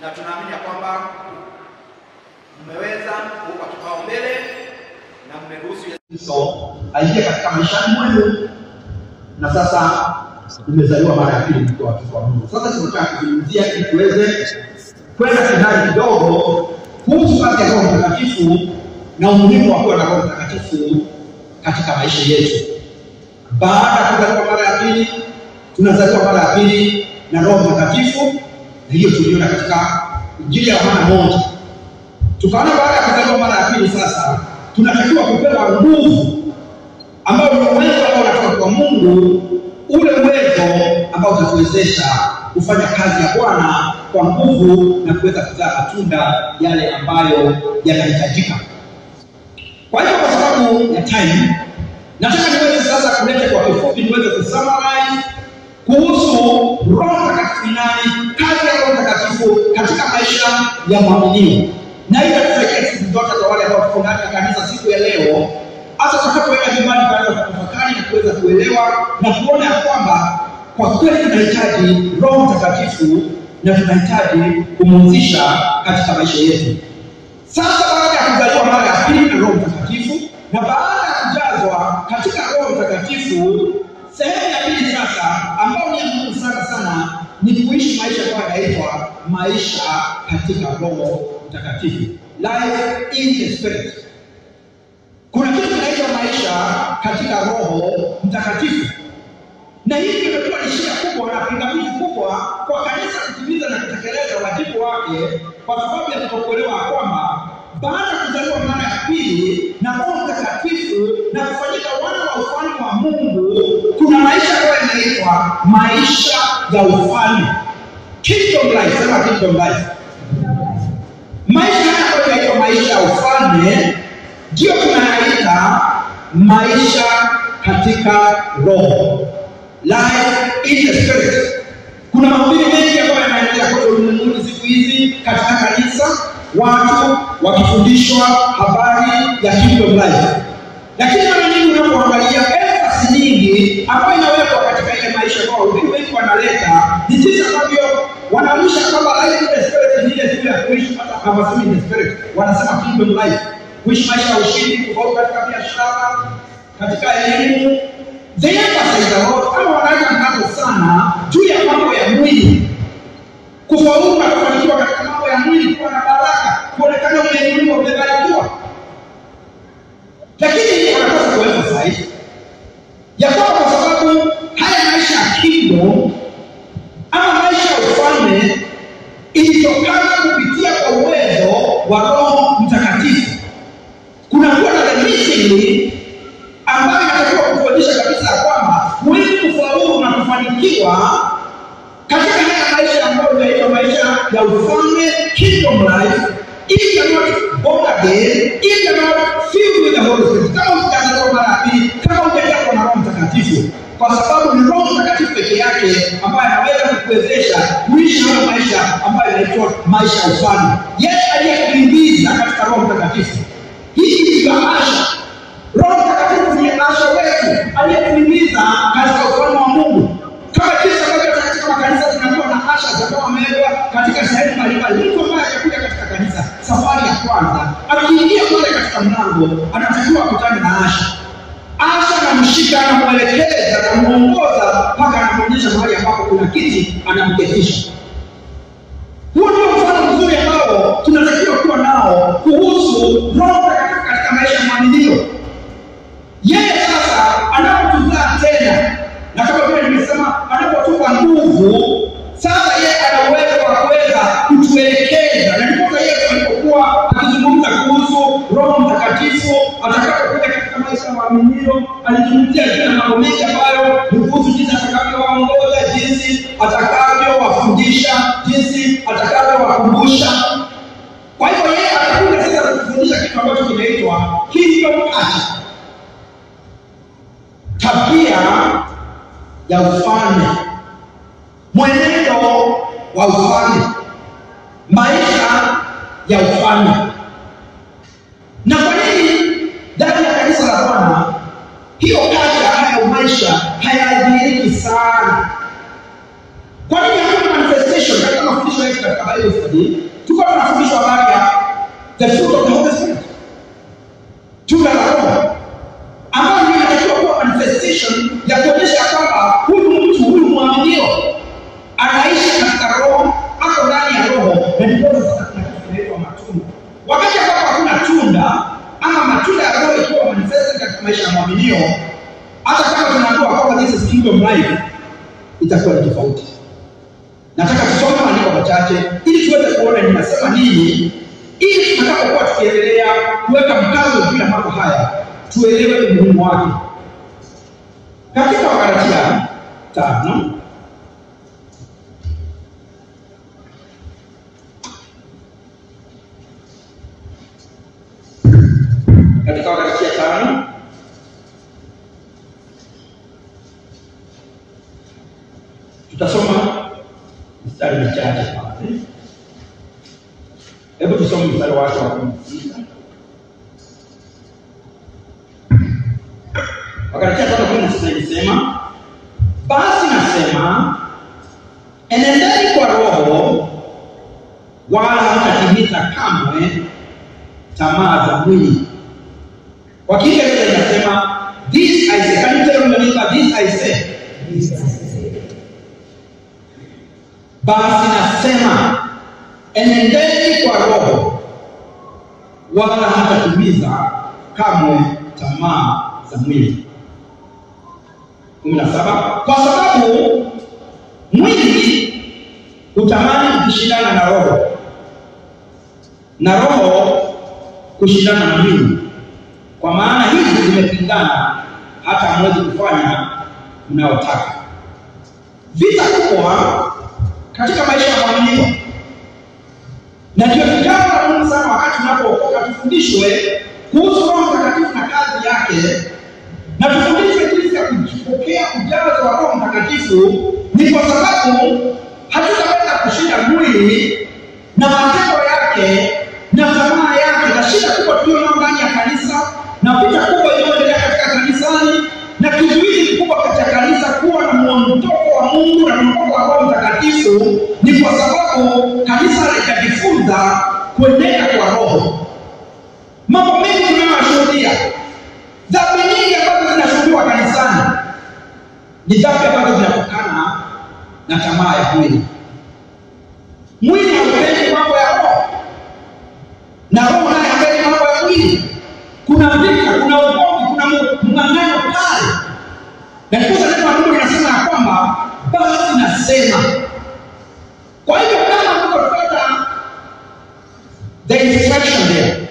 na tunaamini ya kwamba mmeweza kuupa kipaumbele na mmeruhusu Yesu Kristo aingie katika maishani mwenu, na sasa umezaliwa mara ya pili mkiwa watoto wa Mungu. Sasa tunataka kuzungumzia ili tuweze kwenda kindani kidogo kuhusu kazi ya Roho Mtakatifu na umuhimu wa kuwa na Roho Mtakatifu katika maisha yetu. Baada ya kuzaliwa mara ya pili, tunazaliwa mara ya pili na Roho Mtakatifu, na hiyo tuliona katika Injili ya Yohana moja tukaona baada ya kuzaliwa mara ya pili sasa tunatakiwa kupewa nguvu ambayo ni uwezo ambao unatoka kwa mungu ule uwezo ambao utatuwezesha kufanya kazi ya bwana kwa nguvu na kuweza kuzaa matunda yale ambayo yanahitajika kwa hiyo kwa sababu ya time nataka niweze sasa kuleta kwa kifupi niweze kusummarize kuhusu roho mtakatifu ni nani kazi ya roho mtakatifu katika maisha ya mwaminio na hiyo itatusaidia siku zote kwa wale ambao tuko ndani ya kanisa siku ya leo hasa tutakapoenda nyumbani tuanza kutafakari na kuweza kuelewa na kuona ya kwamba kwa kweli tunahitaji roho mtakatifu na tunahitaji kumhusisha katika maisha yetu sasa baada ya kuzaliwa mara ya pili na roho mtakatifu na baada ya kujazwa katika roho mtakatifu sehemu ya pili sasa ambayo ni ya muhimu sana sana ni kuishi maisha ambayo yanaitwa maisha katika roho mtakatifu life in the spirit kuna kitu kinaitwa maisha katika roho mtakatifu na hii imekuwa ni shida kubwa na pingamizi kubwa kwa kanisa kutimiza na kutekeleza wajibu wake kwa sababu ya kutokuelewa kwamba baada ya kuzaliwa mara ya pili na roho mtakatifu na kufanyika wana wa ufalme wa mungu kuna maisha ambayo yanaitwa maisha ya ufalme kingdom life sema kingdom life maisha haya ambayo yanaitwa maisha ya ufalme ndiyo tunayaita maisha katika roho life in the spirit kuna mahubiri mengi ambayo yanaendelea kote ulimwenguni siku hizi katika kanisa watu wakifundishwa habari ya kingdom life lakini mara nyingi unapoangalia emphasis nyingi ambayo inawekwa katika ile maisha ambayo wahubiri wengi wanaleta ni jinsi ambavyo wanaonyesha kwamba life in the spirit ni ile tu ya kuishi hata hawasemi in the spirit wanasema kingdom life kuishi maisha ya ushindi kufaulu katika biashara katika elimu they emphasize a lot ama wanaweka mkazo sana juu ya mambo ya mwili kufaulu na kufanikiwa katika mambo ya mwili kuwa na baraka kuonekana umeinuliwa umebarikiwa lakini wanapaswa kuemphasize ya kwamba kwa sababu haya maisha ya kingdom ama maisha ya ufalme ilitokana kupitia kwa uwezo wa roho mtakatifu kunakuwa na the missing ambayo inatakiwa kutuonyesha kabisa ya kwamba huwezi kufaulu na kufanikiwa katika haya maisha ambayo inaitwa maisha ya ufalme kingdom life if you are not born again if you are not filled with the holy spirit kama hujazaliwa mara ya pili kama hujajazwa na roho mtakatifu kwa sababu ni roho mtakatifu peke yake ambaye anaweza kukuwezesha kuishi hayo maisha ambayo inaitwa maisha ya ufalme yeye aliyekuingiza katika roho mtakatifu hii ndiyo asha roho mtakatifu ndiye asha wetu aliyekuingiza katika ufalme wa mungu kama jinsi ambavyo katika makanisa zinakuwa na asha zambao wamewekwa katika sehemu mbalimbali mtu ambaye atakuja katika kanisa safari ya kwanza akiingia pale katika mlango anatakiwa akutane na asha asha anamshika anamwelekeza anamwongoza mpaka anamwonyesha mahali ambapo kuna kiti anamketisha huo ndio mfano mzuri ambao tunatakiwa kuwa nao kuhusu roho mtakatifu katika maisha ya mwaminio yeye sasa anapotuzaa tena na kama vile nimesema anapotupa nguvu sasa yeye ana uwezo wa kuweza kutuelekeza na ndiposa yesu alipokuwa akizungumza kuhusu roho mtakatifu atakapokuja katika maisha ya waaminio alizungumzia juu ya mambo mengi ambayo ni kuhusu jinsi atakavyowaongoza jinsi atakavyowafundisha jinsi atakavyowakumbusha kwa hivyo yeye atakuja sasa kutufundisha kitu ambacho kinaitwa kingdom culture tabia ya ufalme mwenendo wa ufalme maisha ya ufalme na kwa nini ndani ya kanisa la bwana hiyo kazi hayo maisha hayadhihiriki sana kwa nini hakuna manifestation katika mafundisho yetu katika bible manifested, tuko tunafundishwa habari ya the fruit of the Holy Spirit, tunda la Roho ambayo ndio inatakiwa kuwa manifestation ya kuonyesha kwamba huyu mtu huyu mwaminio anaishi katika roho, ako ndani ya roho, na ndipo sasa kuna kitu kinaitwa matunda. Wakati ambapo hakuna tunda ama matunda ya roho ikiwa manifested katika maisha ya mwaminio, hata kama tunaambiwa kwamba this is kingdom life, itakuwa ni tofauti. Nataka tusome maandiko machache ili tuweze kuona ninasema nini, ili tutakapokuwa tukiendelea kuweka mkazo juu ya mambo haya tuelewe umuhimu wake. Katika Wagalatia tano katika Wagalatia tano tutasoma mstari michache pale. Hebu tusome mstari wake wa kumi na sita. Wagalatia tano kumi na sita inasema, basi nasema enendeni kwa Roho, wala hamtatimiza kamwe tamaa za mwili. Kwa Kiingereza inasema this I say. Can you tell me neighbor, this I say? Basi nasema enendeni kwa Roho, wala hamtatimiza kamwe tamaa za mwili. kumi na saba kwa sababu mwili hutamani kushindana na roho na roho kushindana na mwili, kwa maana hizi zimepingana, hata hamwezi kufanya mnayotaka. Vita kubwa katika maisha ya mwaminio, na ndio jambo la muhimu sana wakati tunapookoka, tufundishwe kuhusu Roho Mtakatifu na kazi yake na tufundishwe jinsi ya kupokea ujazo wa Roho Mtakatifu, ni kwa sababu hatutaweza kushinda mwili na matendo yake na tamaa yake, na shida kubwa tulionayo ndani ya kanisa na vita kubwa inayoendelea katika kanisani na kizuizi kikubwa katika kanisa kuwa na mwondoko wa Mungu na mwondoko wa Roho Mtakatifu ni kwa sababu kanisa halijajifunza kuenenda kwa Roho. Mambo mengi tunayoshuhudia dhambi nyingi ambazo zinashuhudiwa kanisani ni dhambi ambazo zinatokana na tamaa ya mwili. Mwili haupendi mambo ya roho, na roho naye hapendi mambo ya mwili. Kuna vita, kuna ugomvi, kuna mng'ang'ano pale, na ndiposa neno la Mungu linasema ya kwamba basi nasema. Kwa hivyo kama tukofuata the instruction there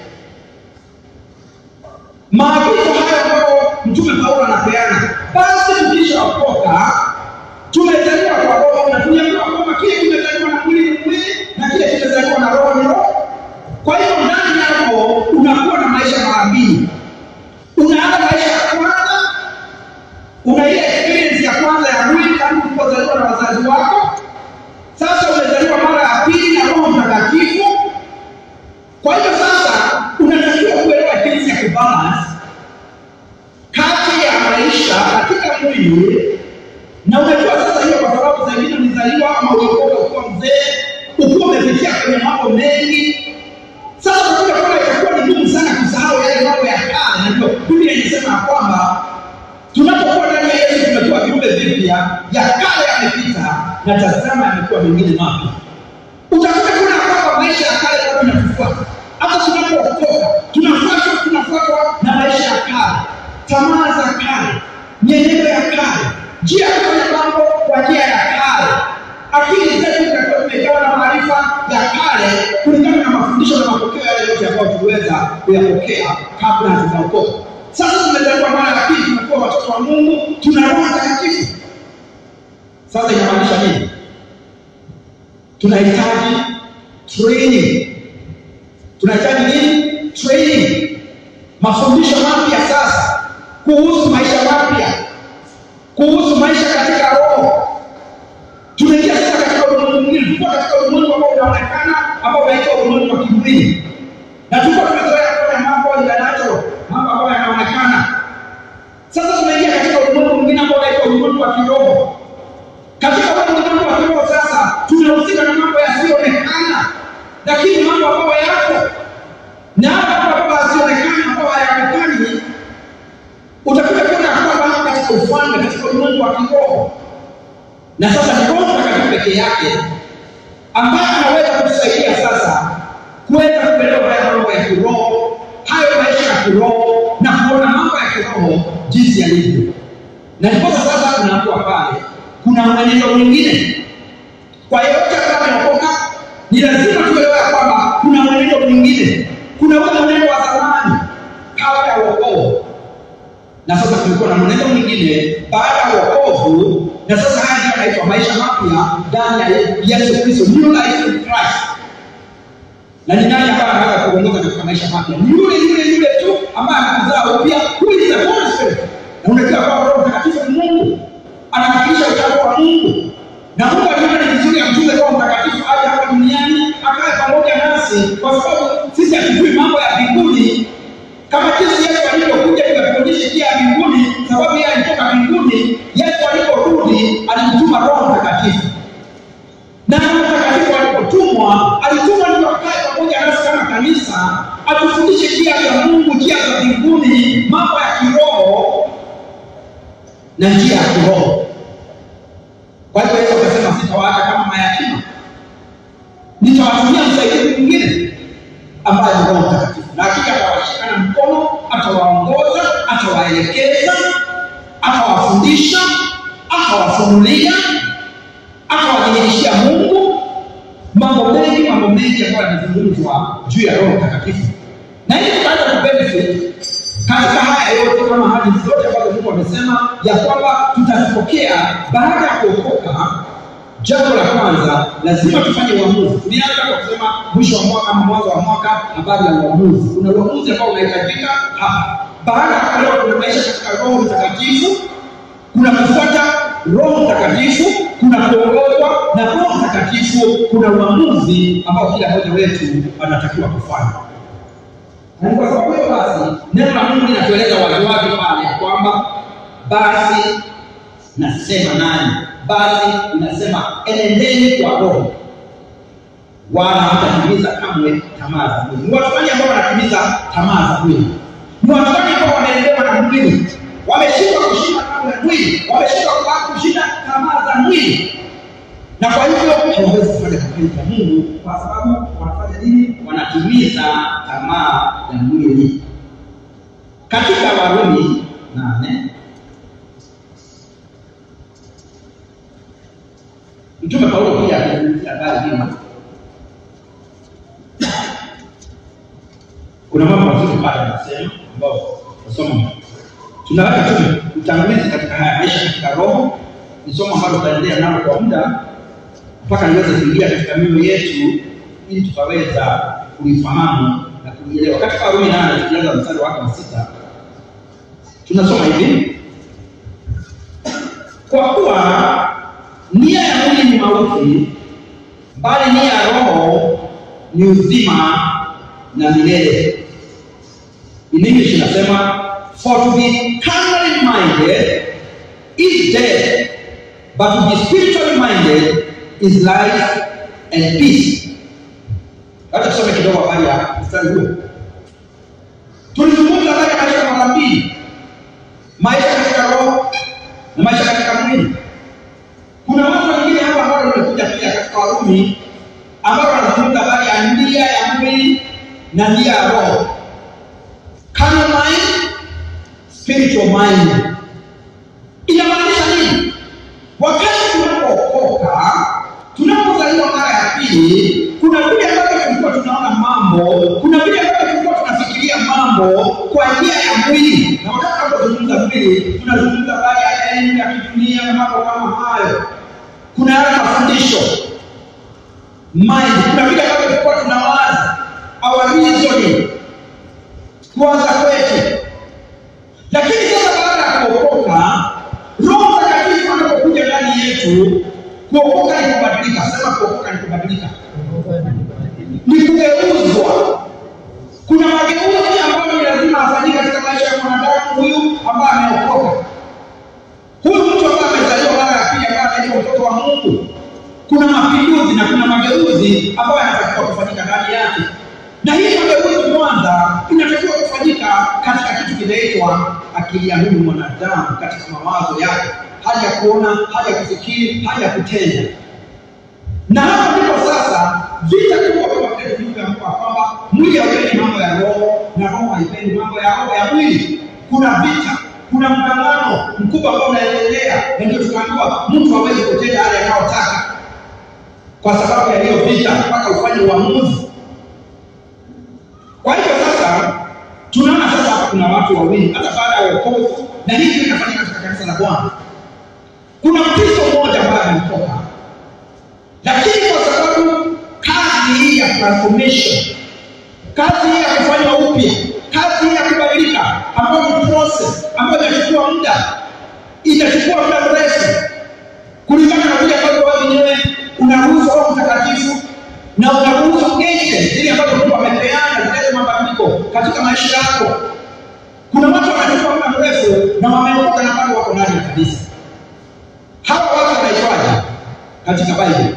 maagizo hayo ambayo mtume Paulo anapeana, basi tukishaokoka tumezaliwa kwa roho, na tuliambiwa kwamba kile kimezaliwa na mwili ni mwili na kile kimezaliwa na roho ni roho. Kwa hiyo ndani yako unakuwa na maisha mara mbili. Unaanza maisha ya kwanza, una ile experience ya kwanza ya mwili tangu ulipozaliwa na wazazi wako. Sasa umezaliwa mara ya pili na Roho Mtakatifu. Kwa hiyo sasa unatakiwa kuelewa jinsi ya kubalance kati ya maisha katika mwili na unajua sasa hiyo, kwa sababu zingine ulizaliwa ama uliokoka ukiwa mzee, ukiwa umepitia kwenye mambo mengi. Sasa utakuja kwamba itakuwa ni ngumu sana kusahau yale mambo ya kale, na ndio Biblia inasema ya kwamba tunapokuwa ndani ya Yesu tumekuwa viumbe vipya, ya kale yamepita na tazama yamekuwa mengine mapya. Utakuta kuna kwamba maisha ya kale bado yanatufuata hata tunapookoka tunafuatwa tunafuatwa na maisha ya kale, tamaa za kale, mienendo ya kale, njia ya kufanya mambo kwa njia ya kale. Akili zetu zitakuwa zimejawa na maarifa ya kale kulingana na mafundisho na mapokeo yale yote ambayo tuliweza kuyapokea kabla hatujaokoka. Sasa tumezaliwa mara ya pili, tumekuwa watoto wa Mungu, tuna Roho Mtakatifu. Sasa inamaanisha nini? Tunahitaji training tunahitaji nini? Training, mafundisho mapya sasa kuhusu maisha mapya, kuhusu maisha katika roho. Tunaingia sasa katika ulimwengu mwingine, tulikuwa katika ulimwengu ambao unaonekana, ambao unaitwa ulimwengu wa kimwili, na tulikuwa tumezoea kufanya mambo ya natural, mambo ambayo yanaonekana. Sasa tunaingia katika ulimwengu mwingine ambao unaitwa ulimwengu wa kiroho. Katika ulimwengu wa kiroho sasa tunahusika na mambo yasiyoonekana lakini mambo ambayo yako na hata mambo yasionekana ambayo hayaonekani utakuja kwenda kwamba katika ufalme katika ulimwengu wa kiroho na sasa ni roho mtakatifu pekee yake ambaye anaweza kutusaidia sasa kuweza kuelewa haya mambo ya kiroho hayo maisha ya kiroho na kuona mambo ya kiroho jinsi yalivyo na ndiposa sasa tunaambiwa pale kuna mwenendo mwingine kwa yeyote ambaye ameokoka ni lazima tuelewe ya kwamba kuna mwenendo mwingine kuna ule mwenendo wa zamani kabla ya wokovu na sasa kulikuwa na mwenendo mwingine baada ya wokovu na sasa haya ndio yanaitwa maisha mapya ndani ya yesu kristo new life in christ na ni nani ambaye anaweza kuongoza katika maisha mapya ni yule yule yule tu ambaye anakuzaa upya who is the Holy Spirit na unajua kwamba roho mtakatifu ni mungu anawakilisha uchafu wa mungu na mungu aliona ni vizuri amtume roho mtakatifu aje hapa duniani akae pamoja nasi kwa sababu sisi hatujui mambo ya mbinguni kama jinsi yesu alivyokuja tukafundisha njia ya mbinguni sababu yeye alitoka mbinguni yesu aliporudi alimtuma roho mtakatifu na roho mtakatifu alipotumwa alitumwa ndio akae pamoja nasi kama kanisa atufundishe njia za mungu njia za mbinguni mambo ya kiroho na njia ya kiroho kwa hivyo yesu akasema sitawaacha kama mayatima nitawatumia msaidizi mwingine ambaye ni roho mtakatifu na hakika atawashikana mkono atawaongoza atawaelekeza atawafundisha atawafunulia atawadhihirishia mungu mambo mengi mambo mengi ambayo yanazungumzwa juu ya roho mtakatifu na hili tutaanza kubenefit katika haya yote kama hadi zote ambazo mungu amesema ya kwamba tutazipokea baada ya kuokoka jambo la kwanza lazima tufanye uamuzi tulianza kwa kusema mwisho wa mwaka ama mwanzo wa mwaka habari ya uamuzi kuna uamuzi ambao unahitajika hapa baada ya kuelewa kuna maisha katika roho mtakatifu kuna kufuata roho mtakatifu kuna kuongozwa na roho mtakatifu kuna uamuzi ambao kila mmoja wetu anatakiwa kufanya na ni kwa sababu hiyo basi neno la mungu linatueleza waziwazi pale ya kwamba basi nasema nani basi inasema enendeni kwa roho wala hamtatimiza kamwe tamaa za mwili ni watu gani ambao wanatimiza tamaa za mwili ni watu gani ambao wanaendewa na mwili wameshindwa kushinda tamaa za mwili wameshindwa kushinda tamaa za mwili na kwa hivyo hawawezi kufanya mapenzi ya mungu kwa sababu wanafanya nini wanatimiza tamaa ya mwili katika warumi nane mtume paulo pia alizungumzia habari hima kuna mambo mazuri pale anasema ambao nasoma tunaweka tu utangulizi katika haya maisha katika roho ni somo ambalo tutaendelea nalo kwa muda mpaka niweze kuingia katika mioyo yetu ili tutaweza kulifahamu na kulielewa katika warumi nane tukianza mstari wake wa sita tunasoma hivi kwa kuwa nia ya mwili ni mauti bali nia ya roho ni uzima na milele in english inasema for to be carnally minded is death but to be spiritually minded is life and peace hata tusome kidogo habari ya mstari huo tulizungumza habari ya maisha mara mbili maisha katika roho na maisha katika mwili kuna mambo mengine hapa ambayo limekuja pia katika warumi ambayo wanazungumza habari ya ndia ya mwili na ndia ya roho carnal mind spiritual mind inamaanisha nini wakati tunapookoka tunapozaliwa mara ya pili kuna vile ambavyo tulikuwa tunaona mambo kuna vile ambavyo tulikuwa tunafikiria mambo kwa njia ya mwili na wakati tunapozungumza mwili tunazungumza habari ya elimu ya kidunia na mambo kama hayo kuna yale mafundisho mind kuna vile ambavyo tulikuwa tunawaza our reasoning kuwaza kwetu lakini sasa baada ya kuokoka roho mtakatifu anapokuja ndani yetu kuokoka ni kubadilika sema kuokoka ni kubadilika ni kugeuzwa kuna mageuzi ambayo ni lazima afanyike katika maisha ya mwanadamu huyu ambaye ameokoka huyu mtu ambaye amezaliwa mara ya pili ambaye anaitwa mtoto wa mungu kuna mapinduzi na kuna mageuzi ambayo yanatakiwa kufanyika ndani na hii mageuzi kwanza inatakiwa kufanyika katika kitu kinaitwa akili ya huyu mwanadamu katika mawazo yake hali ya kuona hali ya kufikiri hali ya kutenda na hapa ndipo sasa vita kubwa kwa vile tulivyoambiwa kwamba mwili haupendi mambo ya roho na roho haipendi mambo ya roho ya mwili kuna vita kuna mgangano mkubwa ambao unaendelea na ndio tunaambiwa mtu hawezi kutenda yale anayotaka kwa sababu ya hiyo vita mpaka ufanye uamuzi kwa hivyo sasa tunaona sasa hapa kuna watu wawili hata baada ya wokovu na hivi inafanyika katika kanisa la bwana kuna mkristo mmoja ambaye ametoka lakini kwa sababu kazi hii ya transformation kazi hii ya kufanywa upya kazi hii ya kubadilika ambayo ni process ambayo inachukua muda itachukua muda mrefu kulingana na vile ambavyo wewe mwenyewe unaruhusu roho mtakatifu na unaruhusu agent zile ambazo mungu amepeana zilete mabadiliko katika maisha yako kuna watu wanachukua muda mrefu na wameokoka na bado wako ndani ya kanisa hawa watu wanaitwaje katika bible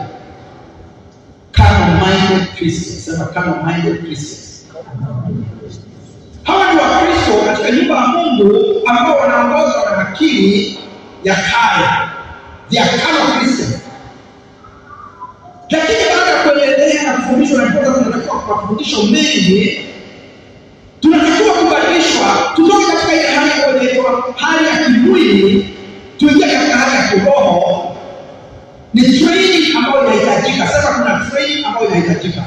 carnal-minded Christians. Sema carnal-minded Christians. Hawa ni Wakristo katika nyumba ya Mungu ambao wanaongozwa na akili ya kale. They are carnal Christians. Lakini baada ya kuendelea na kufundishwa na kutoka tunatakiwa kwa mafundisho mengi tunatakiwa kubadilishwa tutoke katika ile hali ambayo inaitwa hali ya kimwili tuingie katika hali ya kiroho ni training ambayo inahitajika sasa kuna training ambayo inahitajika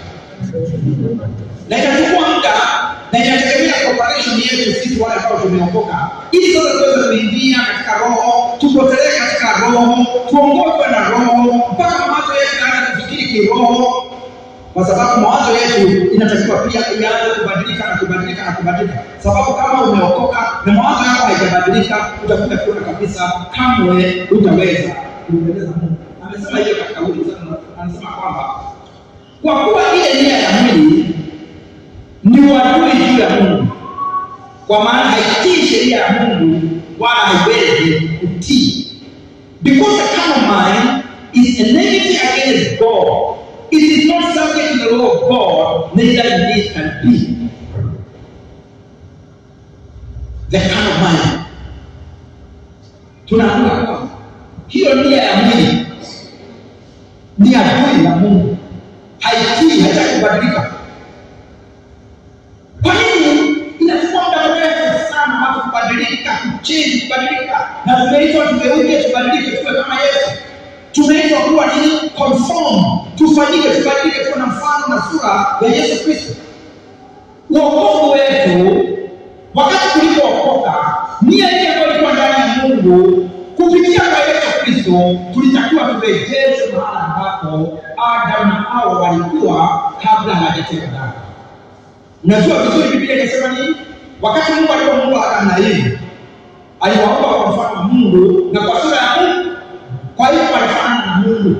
na itachukua muda na inategemea cooperation yetu sisi wale ambao tumeokoka ili sasa tuweze kuingia katika roho tupotelee katika roho tuongozwe na roho mpaka mawazo yetu yaanze kufikiri kiroho kwa sababu mawazo yetu inatakiwa pia ianze kubadilika na kubadilika na kubadilika sababu kama umeokoka na mawazo yako haijabadilika utakuja kuona kabisa kamwe utaweza kumpendeza mungu amesema hiyo katika huu msemo, anasema kwamba kwa kuwa ile nia ya mwili ni uadui juu ya mungu kwa maana haitii sheria ya mungu wala haiwezi kutii because the carnal mind is enmity against god it is not subject to the law of god neither indeed can be the carnal mind tunaona kwamba hiyo nia ya mwili ni adui ya mungu haitii haitaki kubadilika kwa nini inachukua muda mrefu sana watu kubadilika kuchenji kubadilika na tumeitwa tugeuke tubadilike tuwe kama yesu tumeitwa kuwa nini conform tufanyike tubadilike tuwe na mfano na sura ya yesu kristo uokovu wetu wakati tulipookoka nia ile ambayo ilikuwa ndani ya mungu kupitia kwa yesu kristo tulitakiwa turejeshwe mahala ambapo adamu na hawa walikuwa kabla hawajatenda dhambi unajua vizuri biblia inasema nini wakati mungu alipomuumba adamu na eve aliwaumba kwa mfano wa mungu na kwa sura ya mungu kwa hiyo walifanana na mungu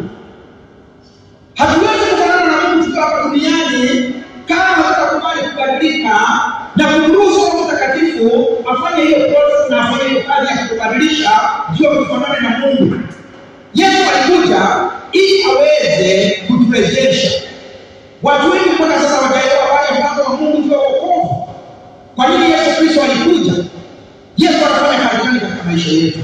hatuwezi kufanana na mungu tukiwa hapa duniani kama hatutakubali kubadilika na kumruhusu roho mtakatifu afanye hiyo process na afanye hiyo kazi ya kutubadilisha ndio tufanane na mungu yesu alikuja ili aweze kuturejesha watu wengi mpaka sasa wataelewa pale mpango wa mungu juu ya wokovu kwa nini yesu kristo alikuja yesu anafanya kazi gani katika maisha yetu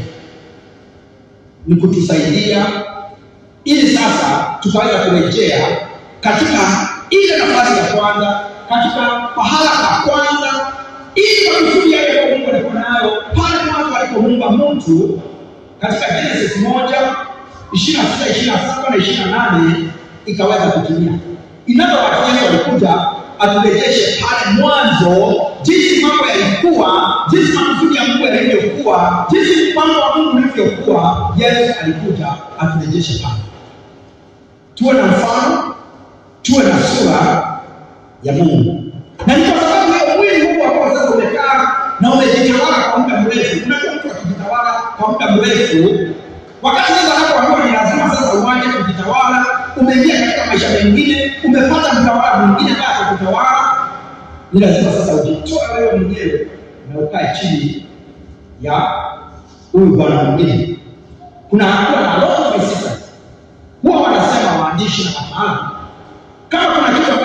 ni kutusaidia ili sasa tukaweza kurejea katika ile nafasi ya kwanza katika pahala pa kwanza ili kwa kusudi yale ambayo mungu alikuwa nayo pale mwanzo alipomuumba mtu katika genesis moja ishiri na sita ishiri na saba na ishiri na nane ikaweza kutimia inavyowatia yesu alikuja aturejeshe pale mwanzo jinsi mambo yalikuwa jinsi makusudi ya mungu yalivyokuwa jinsi mpango wa mungu ulivyokuwa yesu alikuja aturejeshe pale tuwe na mfano tuwe na sura ya mungu na ni kwa sababu hiyo mwili huu ambao sasa umekaa na umejitawala kwa muda mrefu unajua mtu akijitawala kwa muda mrefu wakati sasa hapoambiwa ni lazima sasa uache kujitawala umeingia katika maisha mengine umepata mtawala mwingine ambaye atakutawala ni lazima sasa ujitoe wewe mwenyewe na ukae chini ya huyu bwana mwingine kuna hatua na lot of resistance huwa wanasema waandishi na wataalamu kama kuna kitu ambacho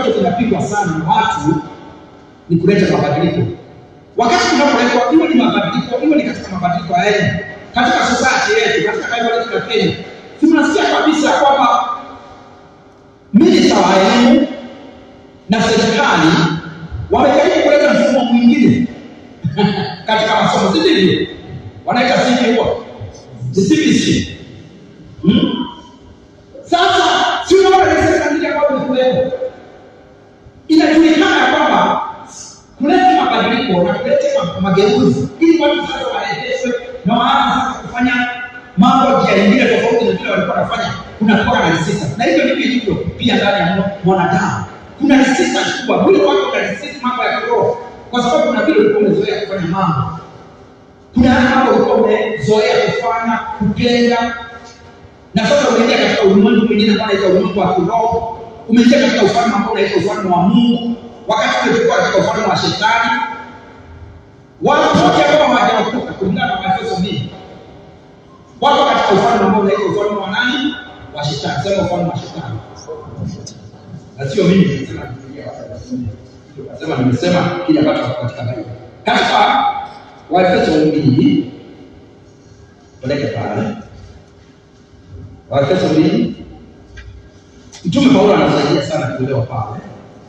ambacho kinapigwa sana na watu ni kuleta mabadiliko. Wakati tunapoletwa, iwe ni mabadiliko, iwe ni katika mabadiliko ya elimu, katika society yetu, katika taifa letu la Kenya, tunasikia kabisa kwamba minista wa elimu na serikali wamejaribu kuleta mfumo mwingine katika masomo, si ndivyo? Wanaita CBC huo CBC. Hmm? Sasa si unaona ni serikali ambayo imekuwepo, inajulikana ya kwamba kuleta mabadiliko na kuleta ma- mageuzi ili watu sasa warejeshwe na waanze sasa kufanya mambo njia nyingine tofauti na vile walikuwa wanafanya. Kunakuwa na resistance, na hivyo ndivyo ilivyo pia ndani ya mwa- mwanadamu. Kuna resistance kubwa, mwili wako una resist mambo ya kiroho, kwa sababu kuna vile ulikuwa umezoea kufanya mambo, kuna yale mambo ulikuwa umezoea kufanya, kujenga, na sasa umeingia katika ulimwengu mwingine ambao unaitwa ulimwengu wa kiroho, umeingia katika ufalme ambao unaitwa ufalme wa Mungu, wakati ule tulikuwa katika ufalme wa shetani. Watu wote ambao hawajaokoka kulingana na Waefeso mbili wako katika ufalme ambao unaitwa ufalme wa nani? Wa shetani. Sema ufalme wa shetani, na sio mimi nimesema, Biblia nasema, nimesema kile ambacho kiko katika Biblia. Katika Waefeso mbili, peleke pale Waefeso mbili, Mtume Paulo anasaidia sana kuelewa pale,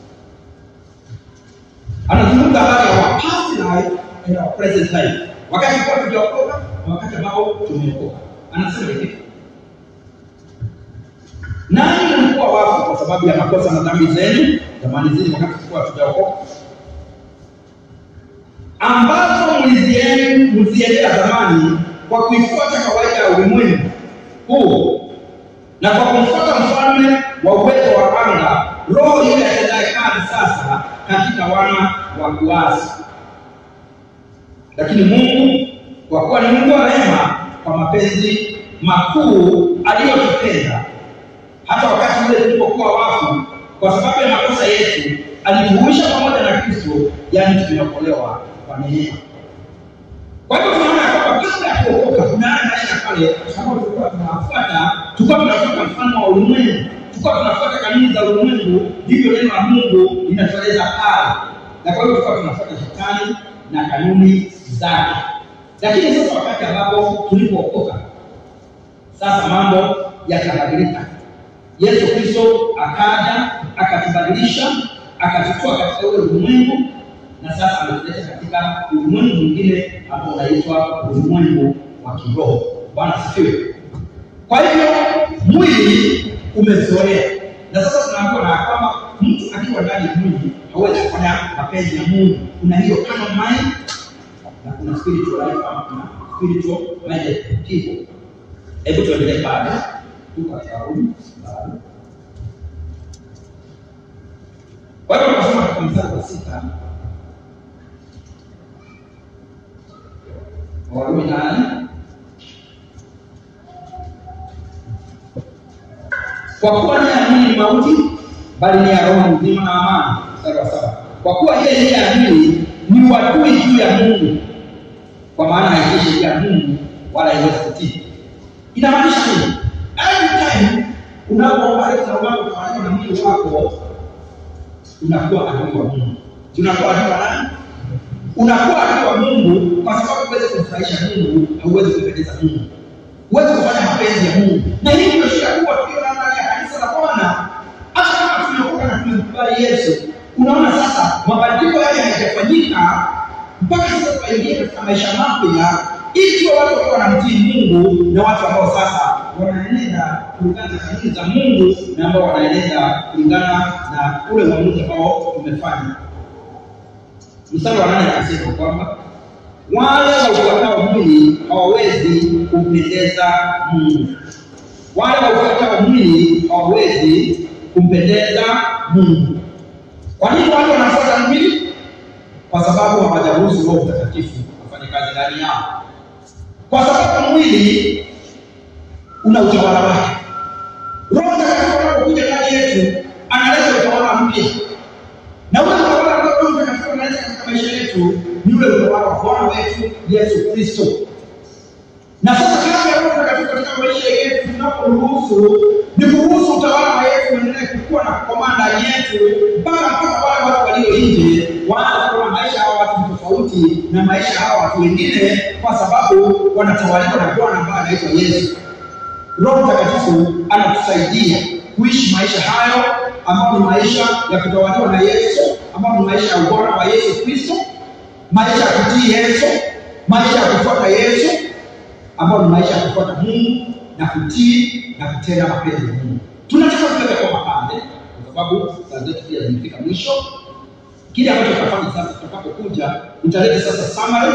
anazungumza habari ya our past life and our present life, wakati kwa tujaokoka na wakati ambao tumeokoka. Anasema hivi, nanyi mlikuwa wafu kwa sababu ya makosa na dhambi zenu zamani zile, wakati tulikuwa tujaokoka, ambazo mlizien- mliziendea zamani kwa kuifuata kawaida ya ulimwengu huu na kwa kumfuata mfalme wa uwezo wa anga, roho yule atendaye kazi sasa katika wana wa kuasi. Lakini Mungu kwa kuwa ni Mungu wa rehema, kwa mapenzi makuu aliyotupenda, hata wakati ule tulipokuwa wafu kwa sababu ya makosa yetu, alituhuisha pamoja na Kristo, yaani tumeokolewa kwa neema. Kwa hivyo tunaona ya kwamba kabla ya kuokoka kuna yale maisha ya kale ambayo tulikuwa tunafuata, tulikuwa tunafuata mfano wa ulimwengu, tulikuwa tunafuata kanuni za ulimwengu, ndivyo neno la Mungu linatueleza pale, na kwa hivyo tulikuwa tunafuata shetani na kanuni zake. Lakini sasa wakati ambapo tulipookoka, sasa mambo yakabadilika. Yesu Kristo akaja akatubadilisha, akatutoa katika ule ulimwengu na sasa ametuleta katika ulimwengu mwingine ambao unaitwa ulimwengu wa kiroho. Bwana asifiwe. Kwa hivyo mwili umezoea, na sasa tunaambiwa na kwamba mtu akiwa ndani ya mwili hawezi kufanya mapenzi ya Mungu. Kuna hiyo carnal mind na kuna spiritual life ama kuna spiritual minded people. Hebu tuendelee pale, tuko katika Warumi bado. Kwa hivyo tunasoma katika mstari wa sita Warumi nane kwa kuwa nia ya mwili ni mauti, bali nia ya roho ni uzima na amani. Mstari wa saba kwa kuwa ile nia ya mwili ni uadui juu ya Mungu, kwa maana haitii sheria ya Mungu wala haiwezi kutii. Inamaanisha nini? Every time unapoomba leo na unapofanya na mwili wako unakuwa adui wa Mungu. Unakuwa adui wa nani? unakuwa adui wa Mungu kwa sababu huwezi kumfurahisha Mungu, hauwezi kumpendeza Mungu, huwezi kufanya mapenzi ya Mungu. Na hii ndio shida kubwa tulio nayo ndani ya kanisa la Bwana. Hata kama tumeokoka na tumemkubali Yesu, unaona sasa mabadiliko yale hayajafanyika mpaka sasa tuingie katika maisha mapya, ili tuwe watu ambao wanamtii Mungu na watu ambao sasa wanaenenda kulingana na kanuni za Mungu na ambao wanaenenda kulingana na ule uamuzi ambao tumefanya mstari wa nane anasema kwamba wale waufuatao mwili hawawezi kumpendeza Mungu. Wale waufuatao mwili hawawezi kumpendeza Mungu. Kwa nini watu wanafuata mwili? Kwa sababu hawajaruhusu Roho Mtakatifu afanye kazi ndani yao, kwa sababu mwili una utawala wake. Roho Mtakatifu anapokuja ndani yetu analeta utawala mpya na ule utawala ambao Roho Mtakatifu analeta katika maisha yetu ni ule utawala wa Bwana wetu Yesu Kristo. Na sasa kazi ya Roho Mtakatifu katika maisha yetu tunaporuhusu ni kuruhusu utawala wa Yesu uendelee kukua na kukomaa ndani yetu mpaka mpaka wale watu walio nje waanze kuona maisha hawa watu ni tofauti na maisha hawa watu wengine, kwa sababu wanatawaliwa na Bwana ambaye anaitwa Yesu. Roho Mtakatifu anatusaidia kuishi maisha hayo ambayo ni maisha ya kutawaliwa na Yesu, ambayo ni maisha ya ubora wa Yesu Kristo, maisha ya kutii Yesu, maisha ya kufuata Yesu, ambayo ni maisha ya kufuata Mungu na kutii na kutenda mapenzi ya Mungu. Tunataka tuweke kwa mapande, kwa sababu saa zetu pia zimefika mwisho. Kile ambacho tutafanya sasa, tutakapokuja nitaleta sasa summary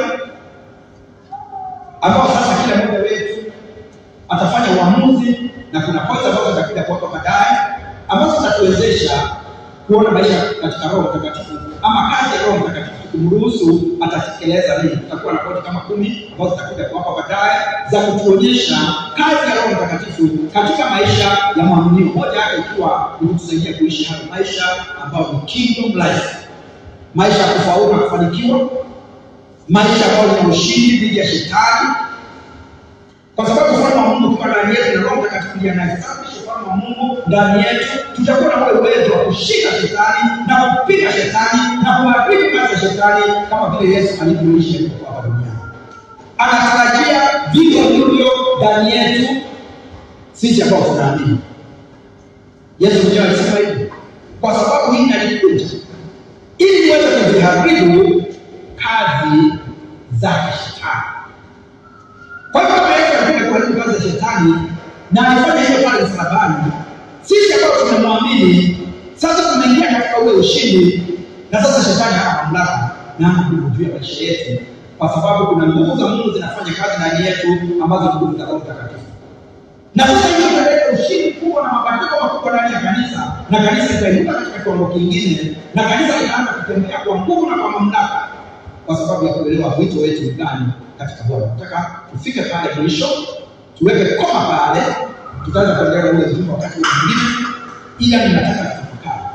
ambao sasa kila mmoja wetu atafanya uamuzi na kuna points ambazo zitakuja kuwapa baadaye ambazo zitatuwezesha kuona maisha katika Roho Mtakatifu ama kazi ya Roho Mtakatifu kumruhusu atatekeleza nini. Tutakuwa na pointi kama kumi ambazo zitakuja kuwapa baadaye za kutuonyesha kazi ya Roho Mtakatifu katika maisha ya mwaminio, moja yake ikiwa ni kutusaidia kuishi hayo maisha ambayo ni kingdom life, maisha ya kufaulu na kufanikiwa, maisha ambayo ni ushindi dhidi ya shetani kwa sababu ufalme wa Mungu ukiwa ndani yetu na Roho Mtakatifu ndiye anayesafirisha ufalme wa Mungu ndani yetu, tutakuwa na ule uwezo wa kushika shetani na kupiga shetani na kuharibu kazi ya shetani kama vile Yesu alivyoishi alipokuwa hapa duniani. Anatarajia vivyo hivyo ndani yetu sisi ambao tunaamini. Yesu mwenyewe alisema hivi, kwa sababu hii alikuja ili niweze kuziharibu kazi za shetani. Kwa hivyo kama Yesu alikuja kuharibu kazi za shetani na alifanya hivyo pale msalabani, sisi ambao tunamwamini sasa tumeingia katika ule ushindi, na sasa shetani hana mamlaka na hana nguvu juu ya maisha yetu, kwa sababu kuna nguvu za Mungu zinafanya kazi ndani yetu ambazo ni nguvu za Roho Mtakatifu. Na sasa hiyo inaleta ushindi kubwa na mabadiliko makubwa ndani ya kanisa, na kanisa litainuka katika kiwango kingine, na kanisa litaanza kutembea kwa nguvu na kwa mamlaka, kwa sababu ya kuelewa wito wetu ni gani katika Bwana. Nataka tufike pale mwisho, tuweke koma pale, tutaanza kuendelea ule ujumbe wakati mwingine, ila ninataka tutafakari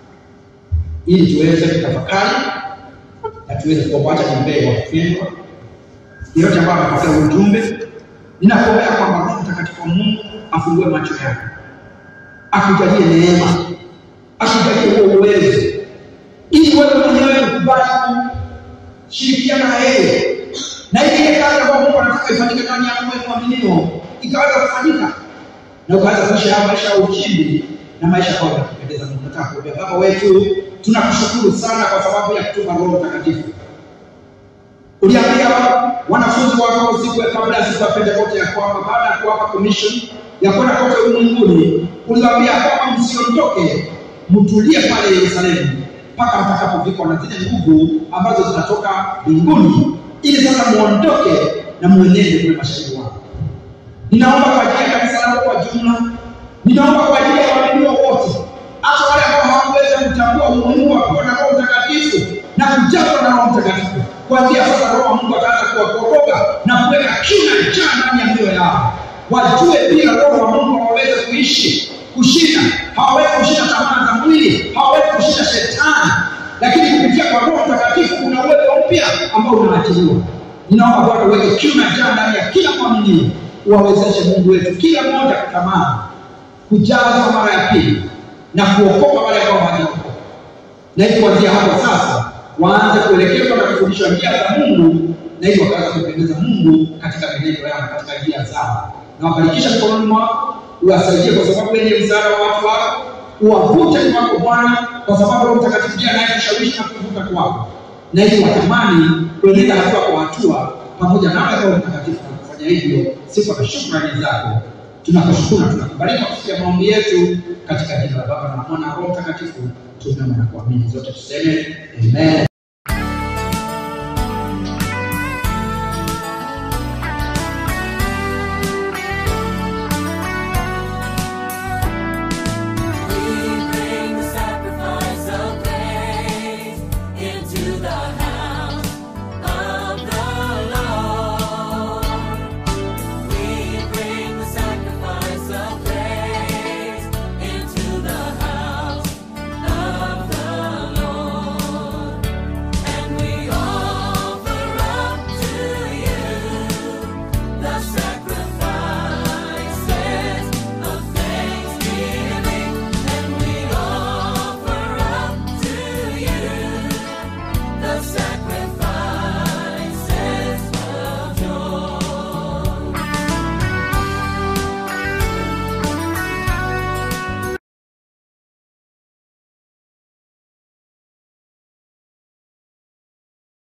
ili tuweze kutafakari na tuweze kuwacha niombee wapendwa yeyote ambaye amepokea ujumbe. Ninakuombea kwamba Roho Mtakatifu wa Mungu afungue macho yako, akujalie neema, akujalie huo uwezo, ili wewe mwenyewe ukubali kushirikiana na yeye na ile ile kazi ambayo Mungu anataka ifanyike ndani yako wewe mwaminio ikaweza kufanyika na ukaweza kuishi haya maisha ya ushindi na maisha ambayo yanakupendeza Mungu. Nataka kuombea Baba wetu, tunakushukuru sana kwa sababu ya kutuma Roho Mtakatifu. Uliambia wanafunzi wako siku ya kabla ya siku ya Pentekoste ya kwamba baada ya kuwapa commission ya kwenda kote ulimwenguni, uliwaambia kwamba msiondoke, mtulie pale Yerusalemu mpaka mtakapovikwa na zile nguvu ambazo zinatoka mbinguni ili sasa muondoke na muenende kule mashahidi wako. Ninaomba kwa ajili ya kanisa lako kwa jumla, ninaomba kwa ajili ya waaminio wote, hata wale ambao hawakuweza kutambua umuhimu wa kuwa na Roho Mtakatifu na kujazwa na Roho Mtakatifu. Kuanzia sasa, Roho wa Mungu ataanza kuwakoroga na kuweka kiu na njaa ndani ya mioyo yao, wajue pia Roho wa Mungu hawawezi kuishi kushinda, hawawezi kushinda tamaa za mwili, hawawezi kushinda shetani lakini kupitia kwa Roho Mtakatifu kuna uwezo mpya ambao unaachiliwa. Ninaomba Bwana uweke kiu na njaa ndani ya kila mwaminio, uwawezeshe Mungu wetu kila mmoja kutamani kujazwa mara ya pili na kuokoka wale ambao hawajaokoka, na ili kuanzia hapo sasa waanze kuelekezwa na kufundishwa njia za Mungu, na ili wakaweza kumpendeza Mungu katika mienendo yao, katika njia zao, na wabarikisha mikononi mwako, uwasaidie kwa sababu wewe ndiye msaada wa watu wako uwavute kwako Bwana, kwa sababu Roho Mtakatifu ndiye anayekushawishi na kuvuta kwako, na ili watamani kuenenda hatua kwa hatua pamoja nawe Roho Mtakatifu, na kufanya hivyo sifa na shukrani zako. Tunakushukuru na tunakubariki kwa kusikia maombi yetu katika jina la Baba na Mwana na Roho Mtakatifu, tunaomba na kuamini zote, tuseme amen.